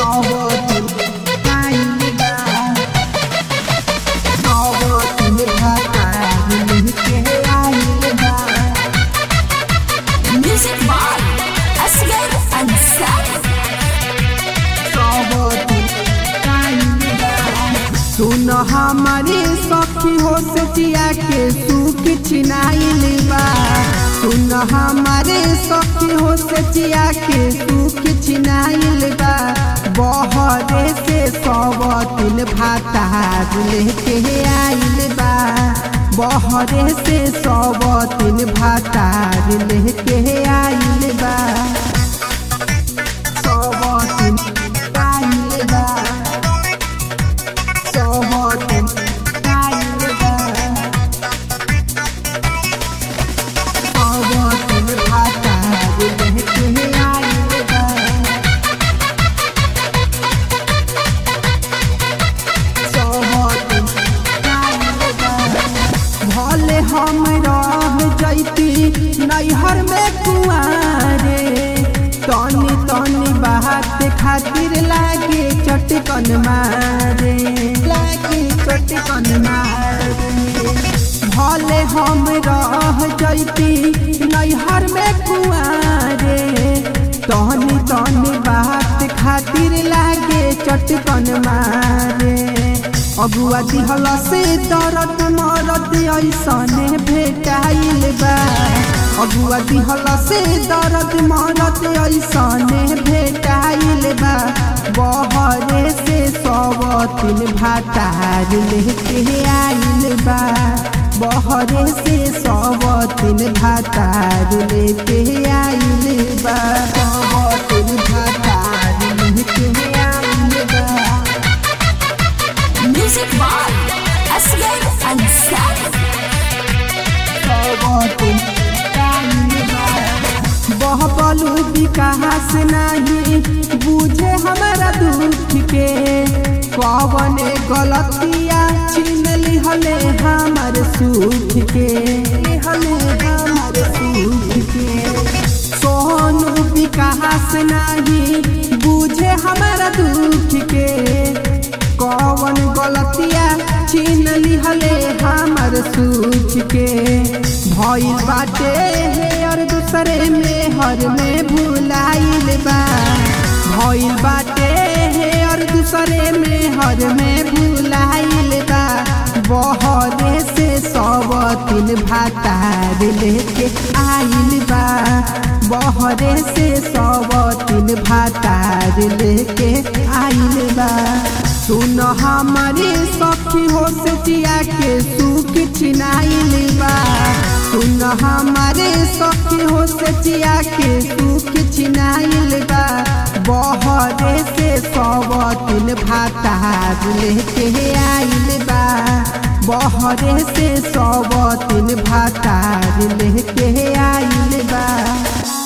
Music by Asghar Ansari. सुन हमारे सखी हो सचिया के सुख छिनाइल बा सुन हमारे सखी हो सचिया के सुख छिनाइल बा बहरे से सब तिल भातार लेके आइल बा बहरे से सब तिल भातार लेके आइल बा सब तिल आइल बा भले हम रह जैती नैहर में कुआरे तनी तनी बात खातिर लागे चटकन मारे लागे चटकन मारे भले हम रह जैती नैहर में कुआरे तनी तनी बात खातिर लागे चटकन मारे अगुआ दिहल से दरद मरद ऐसने भेटाइल बा अगुआ दिहल से दरद मरद ऐसने भेटाइल बा बहरे से सब तिल भातार लेके आइल बा बहरे से सब तिल भातार लेके आइल बा सब तिल भातार लेके आइल बा Music by Asghar Ansari. बहबलू विकास नहीं बुझे हमारा दुख के पवन गलतिया छीन लिहले हमार सुख के लिहले हमार सुख के सोनू विकास नहीं बुझे हमारा दुख के कौन गलतिया छीन लिहले हमर सुख के भइल बाटे हे और दूसरे में हर में भुलाइल बा भइल बाटे हे और दूसरे में हर में भुलाइल बा बहरे से सब तिल भातार लेके आइल बा बहरे से सब तिल भातार लेके आइल बा सुन हमारे सखी हो सचिया के सुख छिनाइल बा सुन हमारे सखी हो सचिया के सुख छिनाइल बा बहरे से सब तिल भातार लेके आइल बा बहरे से सब तिल भातार लेके आइल बा